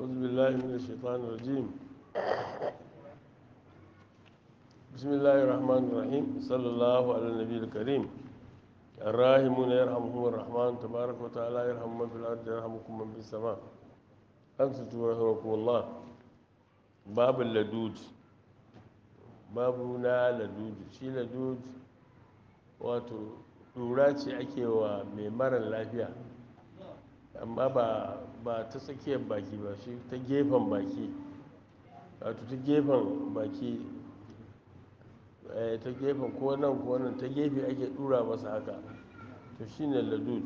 أعوذ بالله من الشيطان الرجيم بسم الله الرحمن الرحيم صلى الله على النبي الكريم الراحمون يرحمهم الرحمن تبارك وتعالى يرحم من في الأرض يرحمكم من في السماء أنصتوا رحمكم الله باب اللدود babu na ladudu shi ladudu wato ɗura ce ake wa mai marar lafiya amma ba ba ta tsakiyar baki ba shi ta gefen baki wato ta gefen baki ta gefen ko nan ko nan ta gefe ake ɗura masa haka to shi ne ladud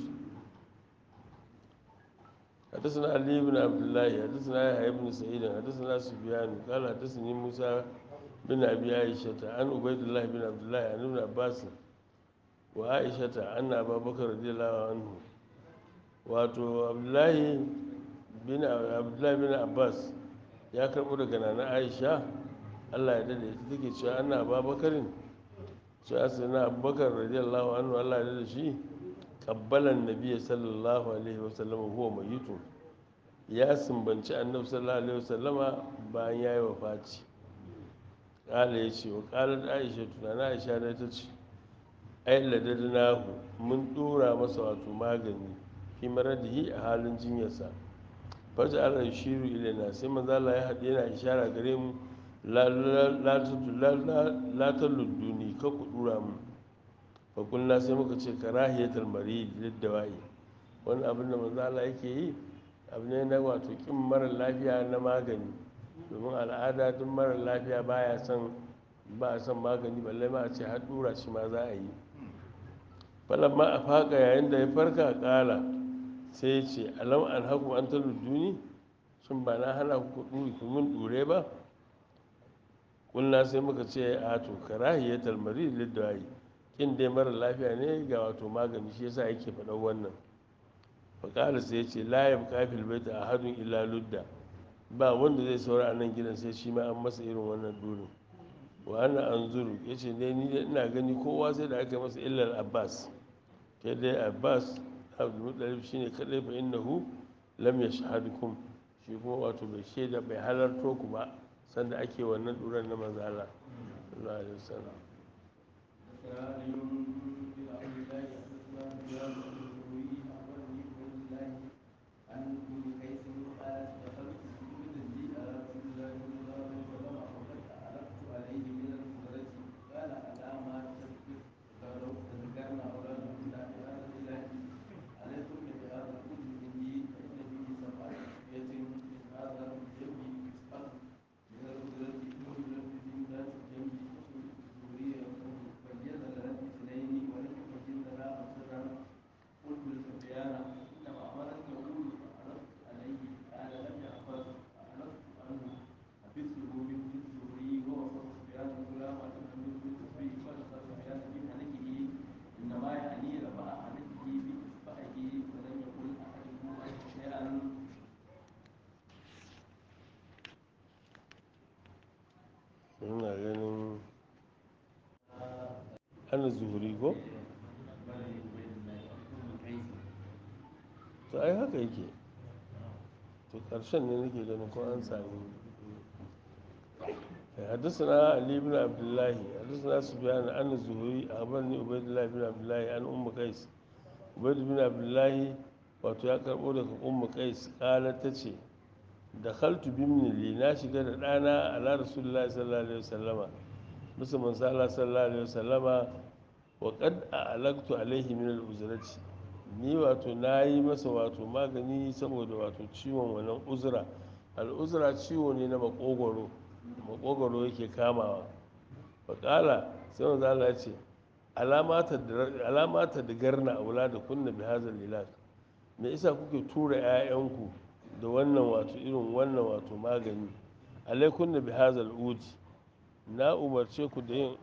حدثنا علي بن عبد الله حدثنا يحيى بن سعيد حدثنا سفيان قال حدثني موسى بن ابي عائشه عن عبيد الله بن عبد الله عن ابن عباس وعائشه ان ابا بكر رضي الله عنه wato abdullahi bin abdullahi bin abbas ya karɓo daga nana aisha allah ya dade ita take cewa ana babakarin cewa sai na abubakar radiyallahu anhu allah ya dade shi kabbalan nabiya sallallahu alaihi wasallam huwa mayitu ya sumbanci annabi sallallahu alaihi wasallama bayan ya yi wafaci kala ya ce wa kalar aisha tunana aisha na ta ce ai ladadnahu mun dora masa wato magani fi maradihi a halin jinyarsa faja ala shiru ilaina sai manzala ya haɗe yana ishara gare mu latar ludduni ka ku dura mu fakulna sai muka ce karahiyatar mari da wa'i wani abin da manzala yake yi abu ne na wato kin mara lafiya na magani domin al'ada duk mara lafiya baya son ba a son magani balle ma a ce har dura shi ma za a yi falamma a faka yayin da ya farka kala sai ya ce alam an haku an ta duni shin ba na hana ku ɗuri ku mun ɗure ba kulna sai muka ce a to karahiyatal marid lidwayi kin dai mara lafiya ne ga wato magani shi yasa yake faɗan wannan faƙala sai ya ce la ya kafil baita ahadun illa ludda ba wanda zai saura a nan gidan sai shi ma an masa irin wannan durin wa ana anzuru yace ne ni ina gani kowa sai da aka masa illar abbas kai dai abbas abdulmutalib shi ne kadai fa innahu lam yashhadkum shi kuma wato bai shaida bai halarto ku ba sanda ake wannan duran na manzala sallallahu alaihi wasallam ina ganin ana zuhuri ko? to ai haka yake to ƙarshen ne nake ganin ko an sami حدثنا علي بن عبد الله حدثنا سفيان عن الزهري أخبرني عبيد الله بن عبد الله عن أم قيس عبيد بن عبد الله wato ya karɓo daga ummu qais qalat tace dakhaltu bimni na shiga da ɗana ala rasulullahi sallallahu alaihi wasallama bisa manzo Allah sallallahu alaihi wasallama wa qad a'laqtu alaihi min al-uzrati ni wato nayi masa wato magani saboda wato ciwon wannan uzra al-uzra ciwo ne na makogoro makogoro yake kamawa wa qala sai manzo Allah ya ce alamata da garna aula da kunna bi hazal ilaj me isa kuke tura 'ya'yanku da wannan wato irin wannan wato magani alaikun da bihazal uji na umarce ku da yin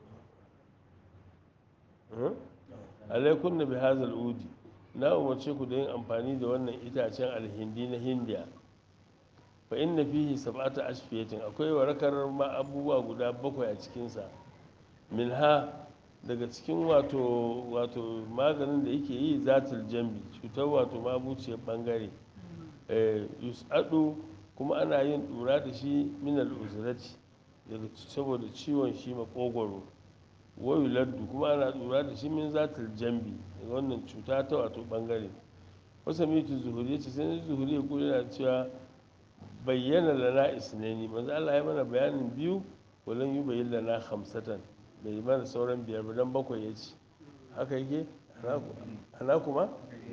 alaikun da bihazal uji na umarce ku da yin amfani da wannan itacen alhindi na hindiya fa inna fihi sab'ata ashfiyatin akwai warakar ma abubuwa guda bakwai a cikinsa minha daga cikin wato wato maganin da yake yi zatul jambi cutar wato mabuciyar bangare yus'adu kuma ana yin ɗura da shi minal uzurati daga saboda ciwon shi makogwaro wayu laddu kuma ana ɗura da shi min zatul jambi daga wannan cuta ta wato bangare wasa mitu zuhuri ya ce sai na zuhuri ya kula yana cewa bayyana lana isnani manzo Allah ya mana bayanin biyu walan yi bayyana lana hamsatan bai mana sauran biyar ba dan bakwai ya ce haka yake ana kuma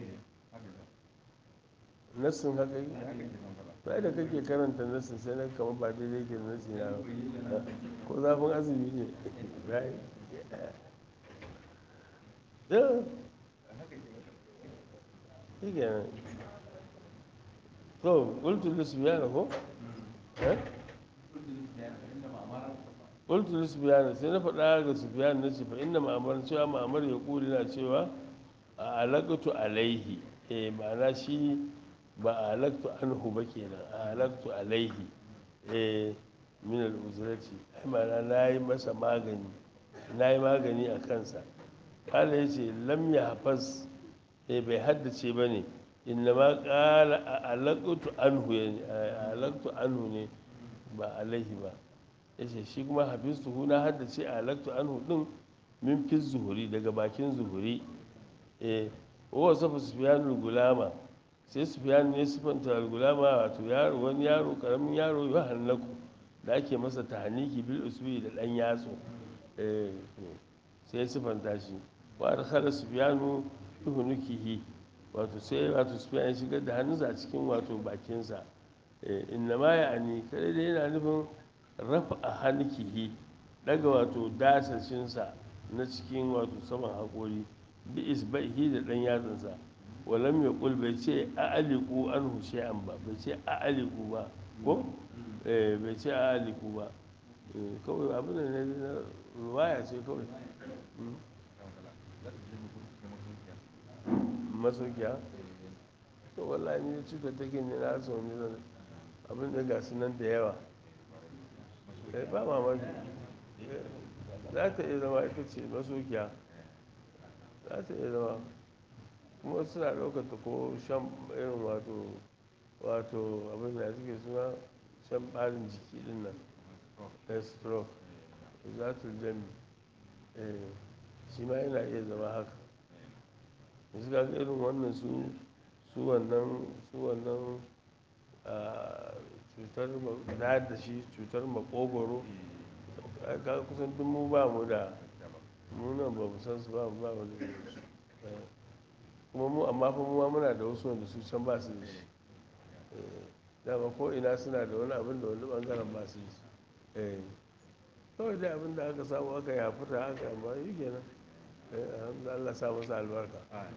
nassin haka yake ba da kake karanta nassin sai na kama ba daidai ke da nassi na ba ko zafin azumi ne bai da shi kenan to qultu li sufyan ko eh qultu li sufyan sai na faɗa ga sufyan na ce fa inna ma'amar cewa ma'amar ya kuli na cewa a alaqtu alaihi eh ma'ana shi ba a alaqtu anhu ba kenan a alaqtu alaihi eh min al-uzrati ai ma'ana nayi masa magani nayi magani a kansa kala yace lam yahfaz eh bai haddace bane innama qala alaqtu anhu yani alaqtu anhu ne ba alaihi ba yace shi kuma hafiztuhu na haddace alaqtu anhu din min fi zuhuri daga bakin zuhuri eh wa safa sufyanul gulama sai sufyan ne sifanta gulama wato yaro wani yaro karamin yaro ya hannaku da ake masa tahniki bil usbi da dan yatsu eh sai sifanta shi wa adkhala sufyanu tuhunukihi wato sai wato sufyan ya shigar da hannunsa a cikin wato bakinsa inna ma ya ani kare da yana nufin rafa a hankihi daga wato dasashinsa na cikin wato saman haƙori bi isbahi da ɗan yatsansa walam ya ƙul bai ce a aliku an hushe'an ba bai ce a aliku ba ko bai ce a aliku ba kawai abin da ne na ruwaya ce kawai masaukiya to wallahi ni cutar take ne na so ne zan abin da gasu nan da yawa eh ba mamaki za ta iya zama ita ce masaukiya za ta iya zama kuma suna ɗaukar ta ko shan irin wato wato abin da suke suna shan ɓarin jiki din nan stroke za ta jami shi ma yana iya zama haka yanzu ga irin wannan su su wannan su wannan cutar da da shi cutar makogoro ga kusan duk mu ba mu da mu nan ba mu san su ba mu ba mu da su kuma mu amma fa mu muna da wasu wanda su can ba su da shi dama ko ina suna da wani abin da wani bangaren ba su da shi kawai dai abin da aka samu aka yafuta aka amma yi kenan Allah sa masa albarka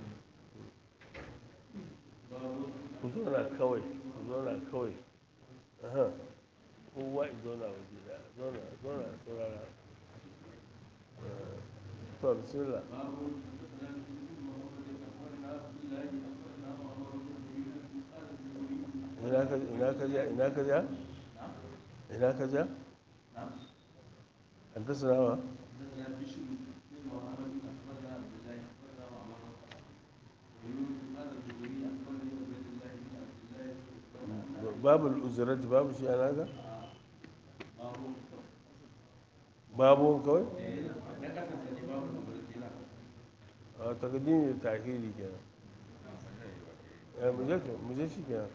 ku zauna kawai ku zauna kawai kowa in zauna waje da zauna zauna saurara to bismillah ina ka ja ina ka ja ina ka ja an ta sanawa babu uzurat babu shi ana ga babu kawai a takadimi da tahiri kenan mu je shi kenan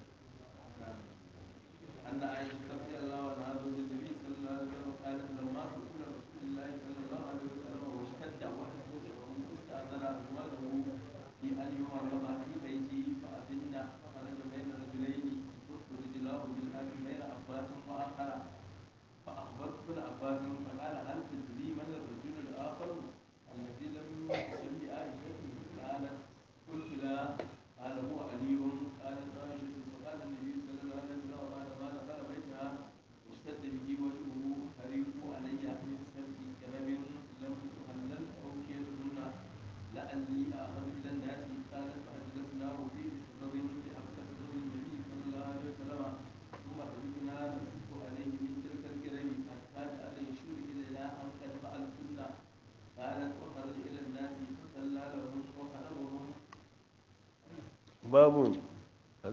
أن عائشة رضي الله عنها زوج النبي صلى الله عليه وسلم قالت لما سئل رسول الله صلى الله عليه وسلم واشتد وحده استأذن أزواجه في أن يمرض في بيته فأذن فخرج بين رجلين رجلاه بالأرض بين عباس وآخر فأخبرت ابن عباس فقال هل تدري من الرجل الآخر الذي لم يسلم بعائشة قالت قلت لا قال هو علي قالت عائشة فقال النبي صلى الله عليه وسلم بعد ما دخل بيتها اشتد به وجهه فريق علي من سبع كلب لم تهلل أوكيتهن لعلي آخذ إلى الناس قالت فأجلسناه في سبب بأبكر سبب النبي صلى الله عليه وسلم ثم خرجنا نصب عليه من تلك الكرم حتى جعل يشير إلينا أن قد فعلتن قالت وخرج إلى الناس فصلى لهم وخطبهم باب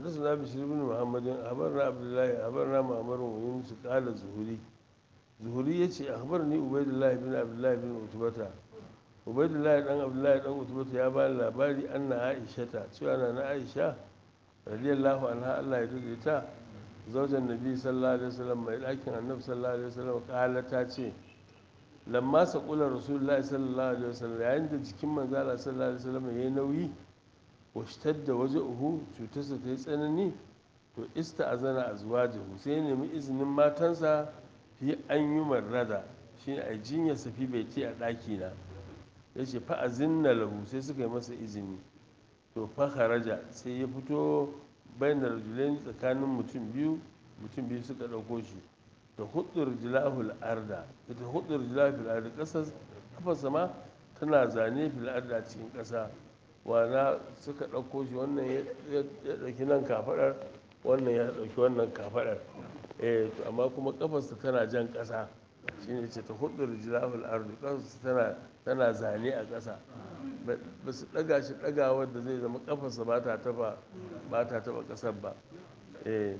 حدثنا بشير بن محمد أخبرنا عبد الله أخبرنا معمر ويونس قال زهري زهري يتي أخبرني عبيد الله بن عبد الله بن عتبة عبيد الله بن عبد الله بن عتبة يا بان labari أن عائشة cewa na Aisha radiyallahu anha Allah ya rike ta zaujan nabi sallallahu alaihi wasallam mai ɗakin annabi sallallahu alaihi wasallam kala ta ce lamma saqula rasulullahi sallallahu alaihi wasallam yayin da jikin manzo Allah sallallahu alaihi wasallam yayi nauyi washtadda waja'uhu cutarsa ta yi tsanani to ista'azana azwajahu sai ya nemi izinin matansa fi an yi marrada shine a jinya safi bai ce a ɗaki na yace fa azinna lahu sai suka yi masa izini to fa kharaja sai ya fito bainar rajulain tsakanin mutum biyu mutum biyu suka ɗauko shi da hudur jilahul arda ita hudur jilahul arda ƙasar kafarsa ma tana zane fil arda cikin ƙasa wana suka ɗauko shi wannan ya ɗauki nan kafaɗar wannan ya ɗauki wannan kafaɗar eh to amma kuma kafarsa tana jan ƙasa shine ce ta hudur jilahul arda ƙasarsa tana tana zane a ƙasa ba su ɗaga shi ɗagawar da zai zama kafarsa ba ta taɓa ba ta taɓa ƙasar ba eh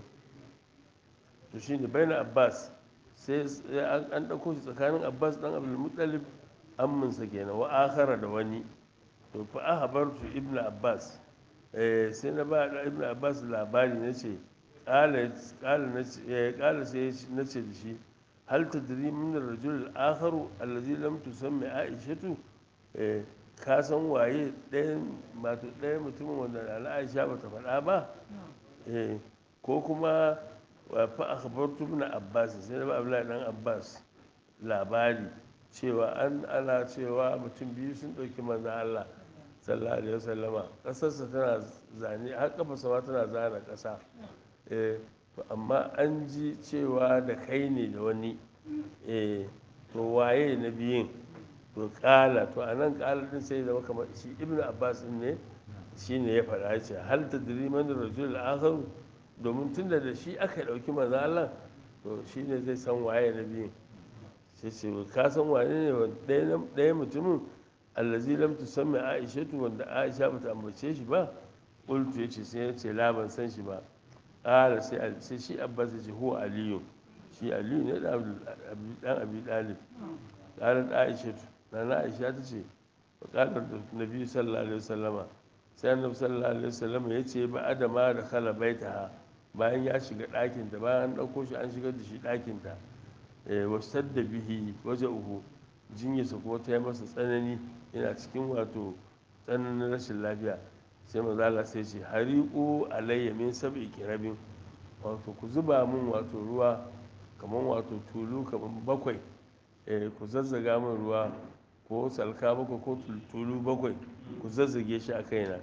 to shine bayan abbas sai an ɗauko shi tsakanin abbas ɗan abdulmuttalib amminsa kenan wa akhara da wani to fa ahbartu ibnu abbas eh sai na ba da ibnu abbas labari nace qala qala nace eh qala sai nace da shi hal tadri min ar-rajul al-akharu alladhi lam tusammi aishatu eh ka san waye ɗayan mato ɗayan mutumin wanda na aisha bata faɗa ba eh ko kuma fa akhbartu ibn abbas sai na ba abdullahi dan abbas labari cewa an ana cewa mutum biyu sun ɗauki manzo Allah sallallahu alaihi wasallama ƙasarsa tana zane har kafarsa ma tana zana ƙasa eh to amma an ji cewa da kai ne da wani eh to waye na biyun to kala to anan kala din sai zama kamar shi ibnu abbas din ne shine ya faɗa ce hal tadri man rajul akhar domin tunda da shi aka ɗauki manzo Allah to shine zai san waye na biyun sai ce ka san wane ne ɗaya mutumin allazi lam tusammi aishatu wanda aisha bata ambace shi ba qultu yace sai ya ce la ban san shi ba qala sai sai shi abbas ya ce huwa aliyu shi aliyu ne dan abi dalib qala aishatu nana aisha ta ce wa qala nabi sallallahu alaihi wasallama sai annabi sallallahu alaihi wasallama ya ce ba adama da khala baitaha bayan ya shiga ɗakinta bayan an ɗauko shi an shigar da shi ɗakinta wasar da bihi waje uku jinyarsa kuma ta yi masa tsanani yana cikin wato tsananin rashin lafiya sai mazala sai ce hariƙo alayya min sab'i kirabin wato ku zuba min wato ruwa kamar wato tulu kamar bakwai ku zazzaga min ruwa ko salka bakwai ko tulu bakwai ku zazzage shi a kaina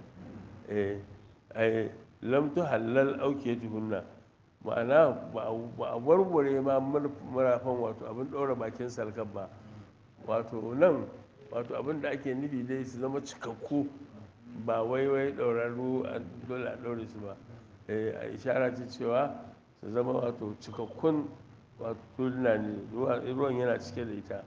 lamtu halal auke tuhunna ma'ana ba a warware ma marafan wato abin ɗora bakin salkan ba wato nan wato abin da ake nufi dai su zama cikakku ba wai wai ɗaurarru dole a ɗaure su ba a ishara ce cewa su zama wato cikakkun wato tuluna ne ruwan yana cike da ita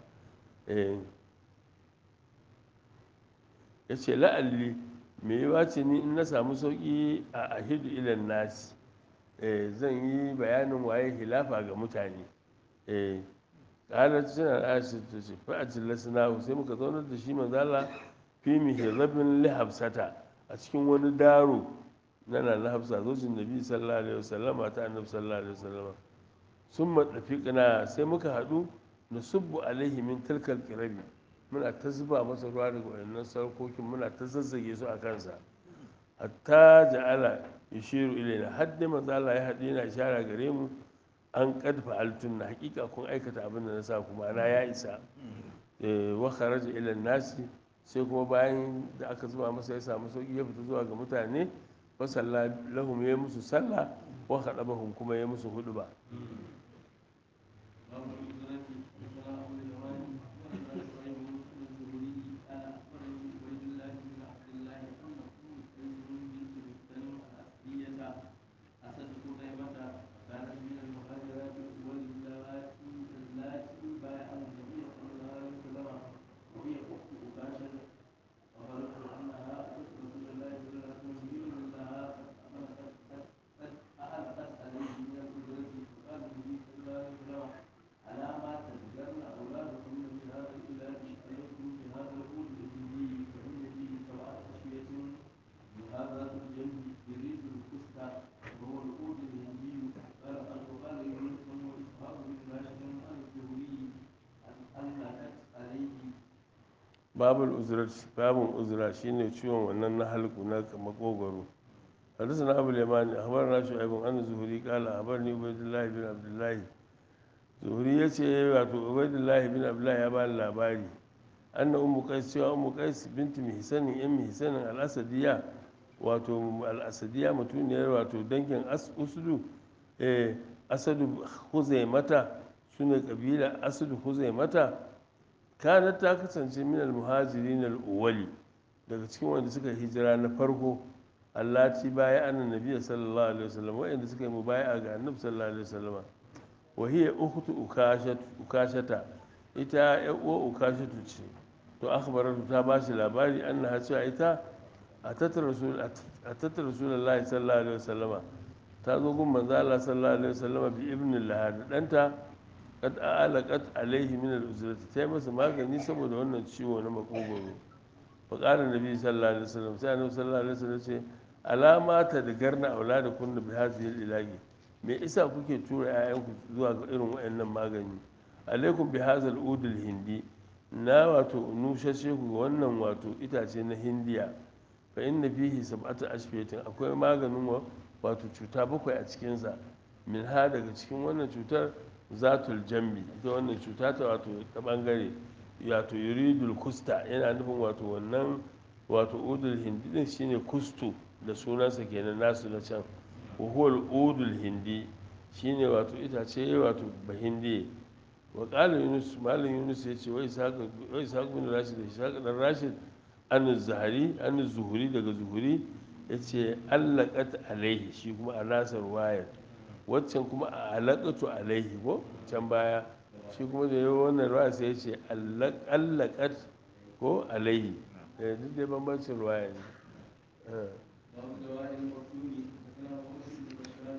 ya ce la'alli me yiwa ce ni in na samu sauƙi a ahidu ilan nasi zan yi bayanin waye hilafa ga mutane ƙalar suna aisha ta ce fa'ajin lasinahu sai muka zaunar da shi manzala fi mihirabin lihabsata a cikin wani daro na na hafsa zojin nabi sallallahu alaihi wasallam ta annabi sallallahu alaihi wasallam sun matsafi kana sai muka haɗu na subbu alaihi min tilkal kirabi muna ta zuba masa ruwa daga wayannan sarkokin muna ta zazzage su a kansa hatta ja'ala yushiru ilaina har dai manzo Allah ya haɗe yana ishara gare mu an qad fa'altun na hakika kun aikata abin da na sa kuma na ya isa wa kharaja ila nasi sai kuma bayan da aka zuba masa ya samu sauki ya fita zuwa ga mutane wa salla lahum ya musu sallah wa khadabahum kuma ya musu huduba babul uzrat babun uzra shine ciwon wannan na halku na makogwaro حدثنا أبو اليمان أخبرنا شعيب عن الزهري قال أخبرني عبيد الله بن عبد الله زهري يتي واتو عبيد الله بن عبد الله يبان labari أن أم قيس cewa أم قيس بنت محسن أم محسن الأسدية wato al'asadiya mutuniyar wato dangin usudu asadu huzaimata su ne ƙabila asadu huzaimata kanat ta kasance min al-muhajirin al-uwali daga cikin wanda suka hijira na farko allati baya annan nabiya sallallahu alaihi wasallam wa'anda suka yi mubaya ga annabi sallallahu alaihi wasallam wa hiya ukhtu ukashata ita ya uwa ukashatu ce to akhbaratu ta bashi labari annaha cewa ita atat rasul atat rasulullahi sallallahu alaihi wasallam ta zo gun manzo Allah sallallahu alaihi wasallam bi ibn lahad danta kad alaqat alaihi min al-uzrati ta masa magani saboda wannan ciwo na makogoro fa qala nabi sallallahu alaihi wasallam sai annabi sallallahu alaihi wasallam ce alama ta da garna aulada kunna bi hadhihi ilahi me isa kuke tura 'ya'yanku zuwa ga irin wayannan magani alaikum bi hadhal udul hindi na wato nushashe ku wannan wato itace na hindiya fa inna fihi sab'atu ashfiyatin akwai maganin wato cuta bakwai a cikinsa min ha daga cikin wannan cutar zatul jambi ita wannan cuta ta wato ta bangare wato yuridul kusta yana nufin wato wannan wato udul hindi din shine kustu da sunansa kenan nasu na can huwal udul hindi shine wato itace wato bahindi wa qala yunus malam yunus ya ce wai saka wai saka bin rashid da saka dan rashid an zahari an zuhuri daga zuhuri yace allaqat alaihi shi kuma a nasar wayar waccan kuma a alaƙatu alaihi ko can baya shi kuma da yau wannan ruwa sai ya ce allaƙat ko alaihi duk dai bambancin ruwaya ne باب دواء المفتون حدثنا محمد بن بشار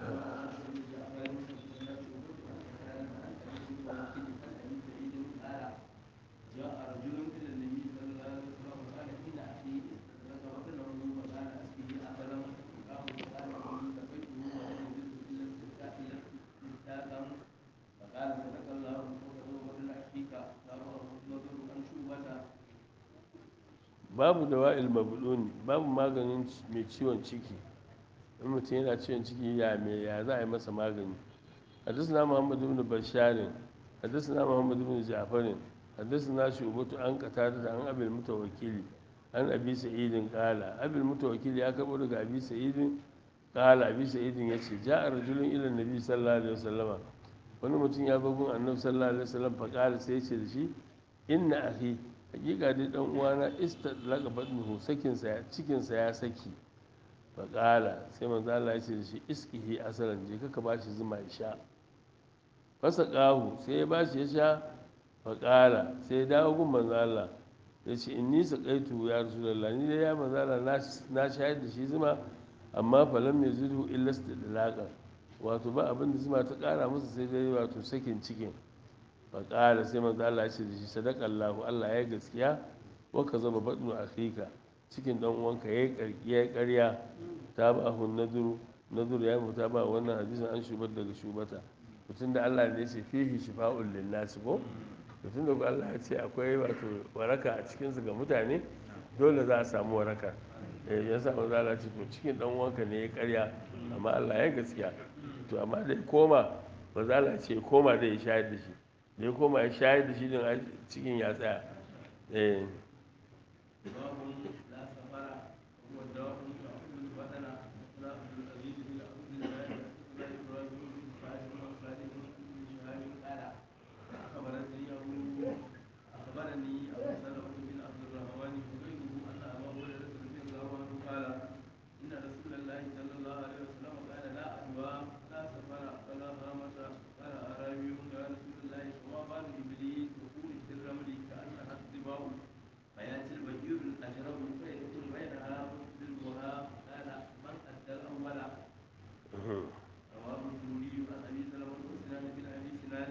جاء رجل الى النبي صلى الله عليه وسلم وقال ان اخي استدرك بطنه وكان اسقيه اثرا فقام وقال اني سقيته ولم يجد الا استسقاء استسقاء فقال صدق الله وكذب بطن اخيك تابعه نظر عن شوبته babu da wa'il mabuluni babu maganin mai ciwon ciki in mutum yana ciwon ciki ya me ya za a yi masa magani حدثنا محمد بن بشار حدثنا محمد بن جعفر حدثنا شعبة عن قتادة عن أبي المتوكل عن أبي سعيد قال أبي المتوكل يا كبر أبي سعيد قال أبي سعيد يشي جاء رجل إلى النبي صلى الله عليه وسلم wani mutum ya zo gun annabi sallallahu alaihi wasallam fa qala sai ce da shi inna akhi hakika dai dan uwana istadlaqa badnuhu sakin sa cikin sa ya saki fa qala sai manzo Allah ya ce da shi iskihi asalan je ka ba shi zuma ya sha fasa ƙahu sai ya ba shi ya sha faƙala sai ya dawo gun manzo Allah ya ce in nisa ƙaitu ya rasulallah ni dai ya manzo Allah na shayar da shi zuma amma falam mai zudu illa istidlaqa wato ba abin da zuma ta ƙara masa sai dai wato sakin cikin faƙala sai manzo Allah ya ce da shi sadaqallahu Allah ya gaskiya wa ka zama badnu akhika cikin dan uwanka yayi karkiya ƙarya ta ba hun naduru naduru ya mutu ba wannan hadisin an shubar daga shubata mutum da Allah ne ce fihi shifa'ul linnas ko mutum da Allah ya ce akwai wato waraka a cikin su ga mutane dole za a samu waraka eh ya sa manzo Allah ce to cikin dan uwanka ne ya karya amma Allah ya gaskiya to amma da ya koma manzo Allah ce ya koma da ya shayar da shi da ya koma ya shayar da shi din cikin ya tsaya eh باب لا سفر هو الدواء يأخذ البدن لا عبد العزيز بن عبد الله لا إبراهيم بن فاطمة بن خالد بن شهاب قال أخبرني أبو أخبرني أبو سلمة بن عبد الرحمن وغيره أن أبا هريرة رضي الله عنه قال إن رسول الله صلى الله عليه وسلم قال لا أدوى لا سفر ولا هامة قال أعرابي يا رسول الله وما بال إبليس وقول في الرمل كأنها الضباء فياتي البشير الاجرم فيكون بينها ويسلمها قال من ادى الاول رواه الزهري عن ابي سلمه وسنان بن ابي سنان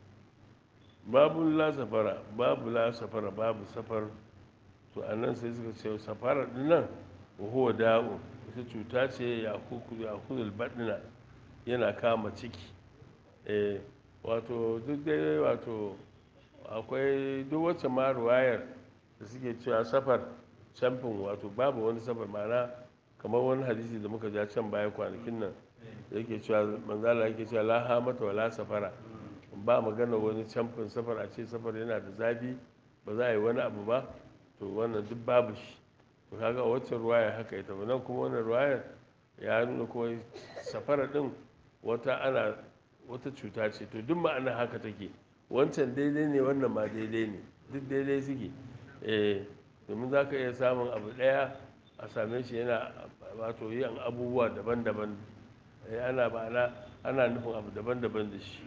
babu la safara babu la safara babu safar to a nan sai suka ce safara dinnan huwa da'u ita cuta ce ya kuzul baɗina yana kama ciki eh wato duk dai wato akwai duk wacce ma ruwayar da suke cewa safar camfin wato babu wani safar ma'ana kamar wani hadisi da muka ja can baya kwanakin nan yake cewa manzala yake cewa la hamata wala safara ba magana wani camfin safar a ce safar yana da zafi ba za a yi wani abu ba to wannan duk babu shi to kaga wacce ruwaya haka ita ba nan kuma wannan ruwayar ya nuna kuma safara din wata ana wata cuta ce to duk ma'ana haka take wancan daidai ne wannan ma daidai ne duk daidai suke eh domin za ka iya samun abu ɗaya a same shi yana wato yin abubuwa daban-daban ana ma'ana ana nufin abu daban-daban da shi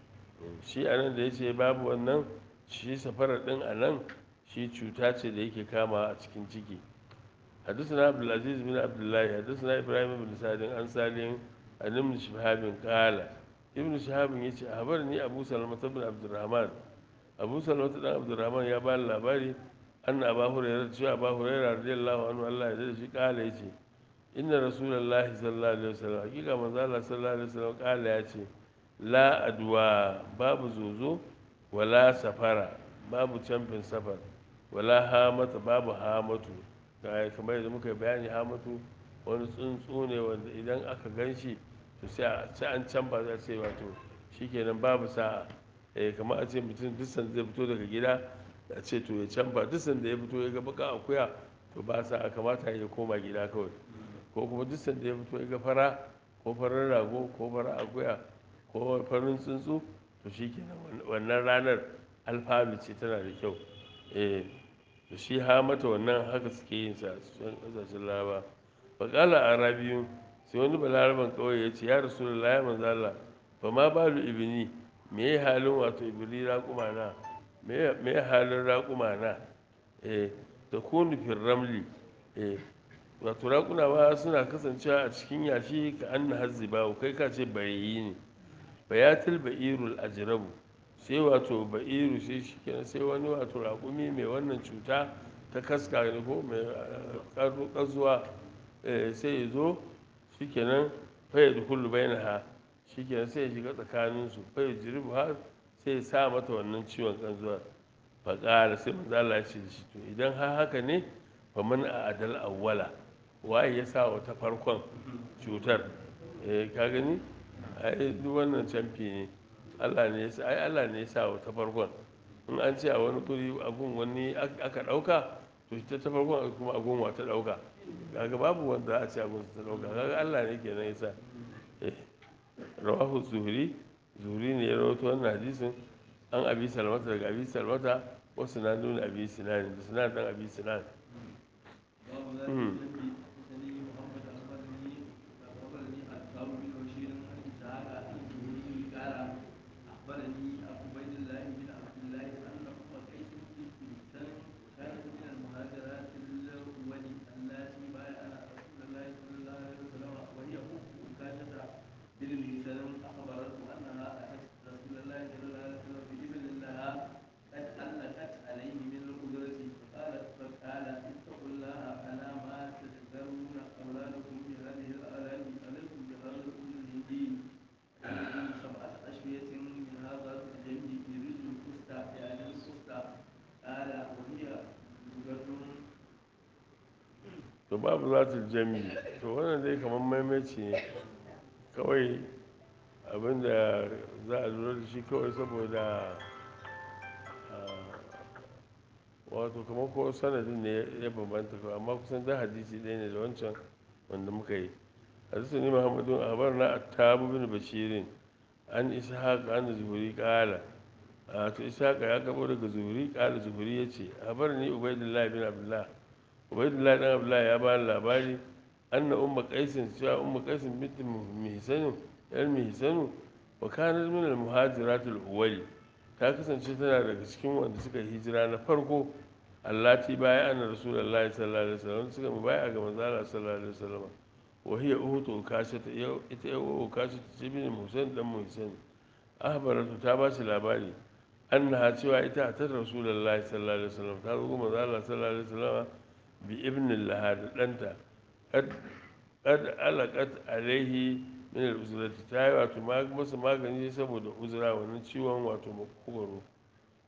shi a nan da ya ce babu wannan shi safarar ɗin a nan shi cuta ce da yake kama a cikin ciki حدثنا عبد العزيز بن عبد الله حدثنا ابراهيم بن سعد عن سالم عن ابن شهاب قال ابن شهاب يجي أخبرني أبو سلمة بن عبد الرحمن أبو سلمة بن عبد الرحمن يا بال لاباري أن أبا هريرة شو أبا هريرة رضي الله عنه الله يجزيه قال يجي إن رسول الله صلى الله عليه وسلم حقيقة من الله صلى الله عليه وسلم قال يجي لا أدوى باب زوزو ولا سفر باب champion سفر ولا هامة باب هامة kamar yadda muka bayani hamatu wani tsuntsu ne wanda idan aka gan shi to sai an can ba za ce wato shikenan babu sa'a eh kamar a ce mutum duk sanda zai fito daga gida a ce to ya can ba duk sanda ya fito ya ga baka akuya to ba sa'a kamata ya koma gida kawai ko kuma duk sanda ya fito ya ga fara ko farin rago ko farar akuya ko farin tsuntsu to shikenan wannan ranar alfanu ce tana da kyau eh to shi ha mata wannan haka suke yin sa cikin kasashen laraba faƙala a rabiyu sai wani balaraban kawai ya ce ya rasu da laya manzala ba ma balu ibini me ya halin wato ibili raƙuma na me ya halin raƙuma na eh da kunu fil ramli eh wato raƙuna ba suna kasancewa a cikin yashi ka an na hazzi ba kai ka ce bayayi ne bayatul ba'irul ajrabu sai wato ba'iru sai shi kenan sai wani wato raƙumi mai wannan cuta ta kaska ne ko mai ƙazuwa sai ya zo shi kenan faya da kullu bai ha shi kenan sai ya shiga tsakaninsu faya jiribu har sai ya sa mata wannan ciwon ƙazuwa faƙara sai manzo Allah ya ce da shi to idan har haka ne fa man a adal awwala waye ya sa wata farkon cutar eh ka gani ai duk wannan camfi ne Allah ne ya ai Allah ne ya sa wata farkon in an ce a wani guri agun wani aka dauka to ita ta farkon kuma agun wa ta dauka kaga babu wanda a ce agun ta dauka kaga Allah ne kenan ya sa eh rawahu zuhri zuhri ne ya rawaito wannan hadisin an abi salmata daga abi salmata wasu na nuna abi sinan da sinan dan abi sinan to babu za ta jami to wannan dai kamar maimaici ne kawai abinda za a lura da shi kawai saboda wato kamar ko sanadin ne ya bambanta kawai amma kusan da hadisi ɗaya ne da wancan wanda muka yi hadisi ne muhammadun abar na attabu bin bashirin an isa haka an zuhuri kala a to isa haka ya gabo daga zuhuri kala zuhuri ya ce abar ni ubaidullahi bin abdullah ubaidullahi dan abdullahi ya bani labari anna umma qaisin cewa umma qaisin bint mihsanu yar mihsanu wa kanat min al muhajirat al awwali ta kasance tana daga cikin wanda suka hijira na farko allati baya anna rasulullahi sallallahu alaihi wasallam suka mu baya ga manzo Allah sallallahu alaihi wasallam wa hiya uhutu kashata ita yau kashata ce bin musan dan musan ahbaratu ta ba shi labari annaha cewa ita ta rasulullahi sallallahu alaihi wasallam ta zo manzo Allah sallallahu alaihi wasallam bi ibnin laha da ɗanta kad alaƙat alaihi min al-uzrati ta yi wato masa magani saboda uzura wannan ciwon wato makogoro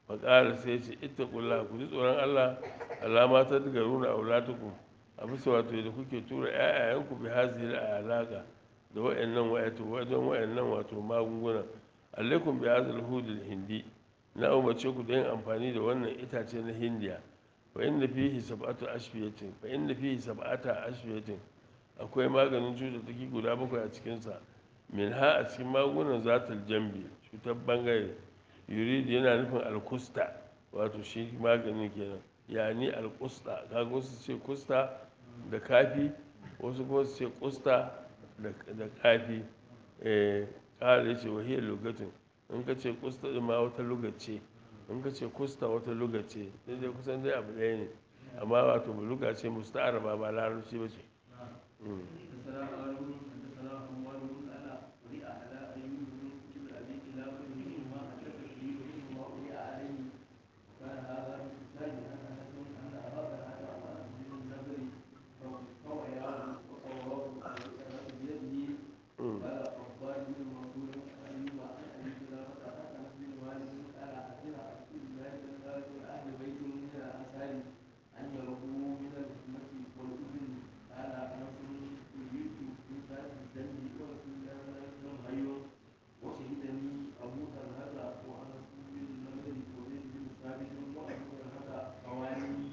faƙara sai ce ita ƙulla ku ji tsoron allah alama ta daga runa aulatukum a bisa wato da kuke tura ƴaƴayenku bi hazil alaka da wa'annan wato wajen wa'annan wato magunguna alaikum bi hazil hudul hindi na umarce ku da yin amfani da wannan itace na hindiya fa inda fihi sab'atu ashfiyatin fa inda fihi sab'ata ashfiyatin akwai maganin cututtuki guda bakwai a cikinsa min ha a cikin magungunan zatul jambi cutar bangare yuridi yana nufin alkusta wato shi maganin kenan yani alkusta kaga wasu ce kusta da kafi wasu kuma su ce kusta da kafi eh kala yace wahiyar lugatin in ka ce kusta din ma wata lugace in ka ce kusta wata lugace sai dai kusan dai abu ɗaya ne amma wato luga ce musta'araba ba larabci ba ce حدثنا هارون حدثنا حماد بن انا قرئ على ايوب بن كتب ابي كلابه منهما حدث به ومنهما قرئ عليه كان هذا في الثاني ان حسن ان ابا طلحه امر به النذر فوعياه وصواه وكان بيده قال عباد بن منصور عن ايوب عن ابي كلابه عن انس بن مالك قال اتينا رسول الله صلى الله عليه وسلم اهل بيت من الانصار ان يرقوا من الحكمه والاذن قال انس يريد في ذات الجنه ورسول الله صلى الله عليه وسلم حي وشهدني ابو طلحه وانس بن النضر وزيد بن ثابت وابو طلحه قواني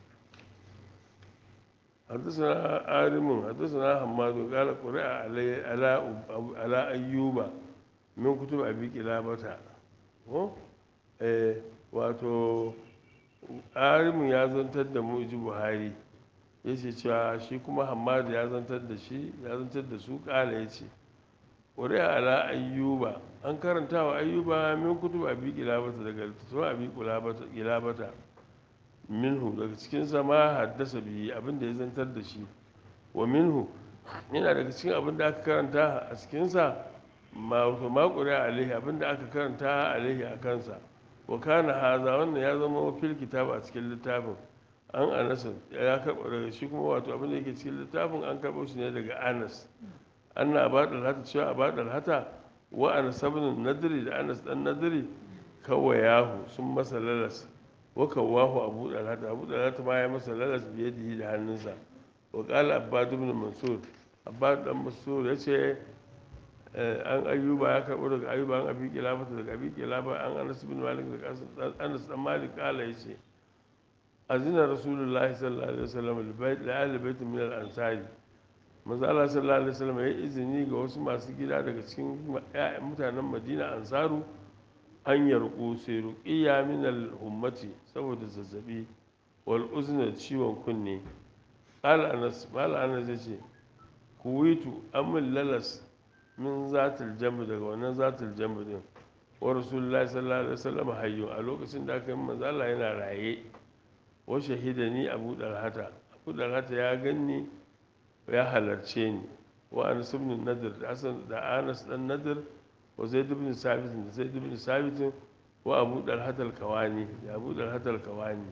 حدثنا عالم حدثنا حماد قال قرئ علي على على ايوب من كتب ابي قلابه ko eh wato alimin ya zantar da mu ji buhari ya ce cewa shi kuma hamadu ya zantar da shi ya zantar da su kala ya ce ƙuri'a ala ayyuba an karanta wa ayyuba min kutu abi kilabata daga littattafan abi kilabata minhu daga cikin sama haddasa biyi abinda ya zantar da shi wa minhu yana daga cikin abin da aka karanta a cikinsa ma ƙuri'a alaihi abin da aka karanta alaihi a kansa wa kana haza wannan ya zama fil kitab a cikin littafin an anas ya karɓa daga shi kuma wato abin da yake cikin littafin an karɓo shi ne daga anas anna abadal hata cewa abadal hata wa anas ibn nadri da anas dan nadri kawayahu sun masa lalas wa kawahu abu dalhata abu dalhata ma ya masa lalas biyadihi da hannunsa wa qala abbad ibn mansur abbad dan mansur yace an ayyuba ya karɓo daga ayyuba an abi kilabata daga abi kilaba an anas bin malik daga anas dan malik kala yace azina rasulullahi sallallahu alaihi wasallam li ahli bait min al ansari manzo Allah sallallahu alaihi wasallam ya izini ga wasu masu gida daga cikin ƴaƴan mutanen Madina ansaru an yarku sai ruqiya min al ummati saboda zazzabi wal uzna ciwon kunne qala anas mal anas yace kuwitu amul lalas min zatul jamb daga wannan zatul jamb din wa rasulullahi sallallahu alaihi wasallam hayyu a lokacin da aka yi manzo Allah yana raye wa shahidani abu dalhata abu dalhata ya ganni ya halarce ni wa anas ibn nadir da asan da anas dan nadir wa zaid ibn sabit da zaid ibn sabit wa abu dalhata al-kawani da abu dalhata al-kawani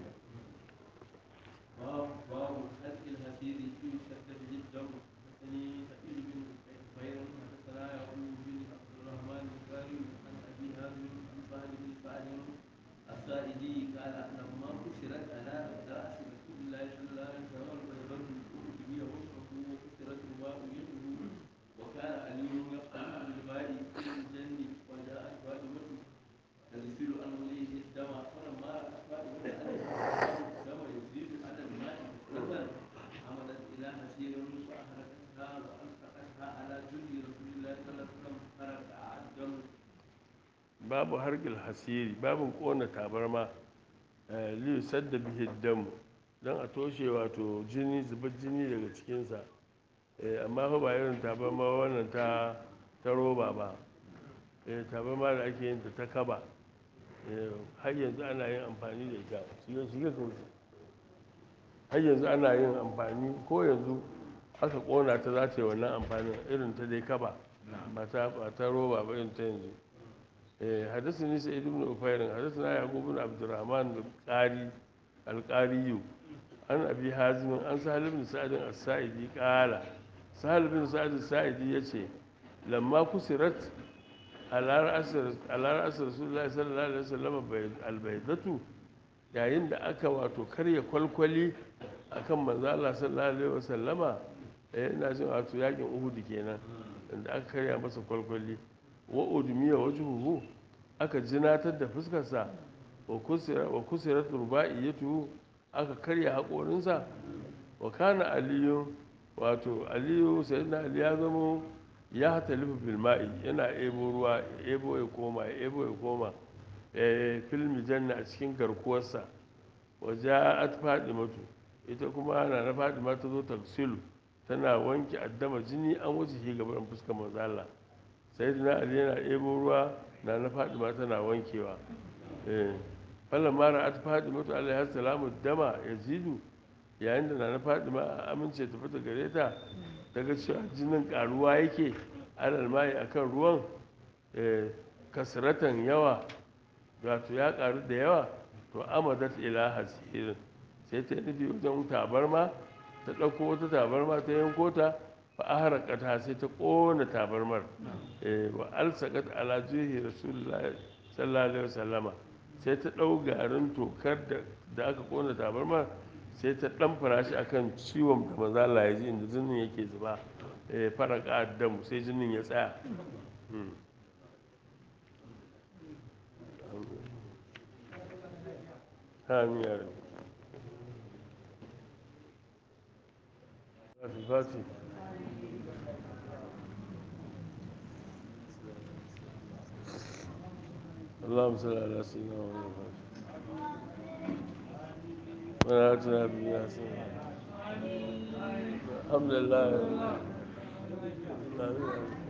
باب باب خلق الحسير في شد به الدم حدثني سعيد بن خير حدثنا يعقوب بن عبد الرحمن البخاري عن ابي هازم عن سهل بن سعد السائدي قال لما كسرت على راس رسول الله صلى الله عليه وسلم البيضاء به وجهه وكسرت الماء يده وكان علي يقتل بالماء في الجن وجاءت فاطمه تغسل عن وليه الدم فلما رأت فاطمة أن الدم يزيد على الماء كثرة حملت إلى حسير فأحرقتها وألقتها على جند رسول الله صلى الله عليه وسلم فرقع الدم babu hargil hasiri babu kona tabarma liyu sadda bihi damu don a toshe wato jini zubar jini daga cikinsa amma fa ba irin tabarma wannan ta ta roba ba tabarma da ake yin ta ta kaba har yanzu ana yin amfani da ita shiga shiga ka wuce har yanzu ana yin amfani ko yanzu aka kona ta za ta yi wannan amfanin irin ta dai kaba ba ta ba ta roba ba irin ta yanzu حدثني سعيد بن أفير حدثنا يعقوب بن عبد الرحمن القاري القاري عن أبي حازم عن سهل بن سعد السائدي قال سهل بن سعد السائدي يتي لما كسرت alar asir rasulullahi sallallahu alaihi wasallam albaidatu yayin da aka wato karya kwalkwali akan manzo Allah sallallahu alaihi wasallama eh ina jin wato yakin Uhud kenan inda aka karya masa kwalkwali wa udmiya wajhuhu aka jinatar da fuskarsa wa kusira wa kusirat rubaiyatu aka karya haƙorinsa wa kana aliyu wato aliyu sayyidina ali ya zama ya hatalifu fil ma'i yana ebo ruwa ebo ya koma ebo ya koma fil janna a cikin garkuwarsa wa ja'at fadimatu ita kuma na na fadima ta zo tafsilu tana wanke addama jini an wuce shi gaban fuskar manzo Allah sayyidina ali yana ebo ruwa na na fadima tana wankewa eh fallan mara at fadimatu alaihi salamu dama yazidu yayin da na na fadima a amince ta fita gare ta daga cewa jinin karuwa yake alal mai akan ruwan kasratan yawa wato ya karu da yawa to amadat ila hasirin sai ta nufi wajen tabarma ta ɗauko wata tabarma ta yanko ta fa aharaqata sai ta ƙona tabarmar wa alsaqat ala juhi rasulullahi sallallahu alaihi wasallama sai ta ɗau garin tokar da aka ƙona tabarmar sai ta ɗan farashi akan ciwon da maza Allah ya ji inda jinin yake zuba faraka addamu sai jinin ya tsaya amin ya rabu fati اللهم صل على سيدنا محمد ولا تنا بنا الحمد لله آمين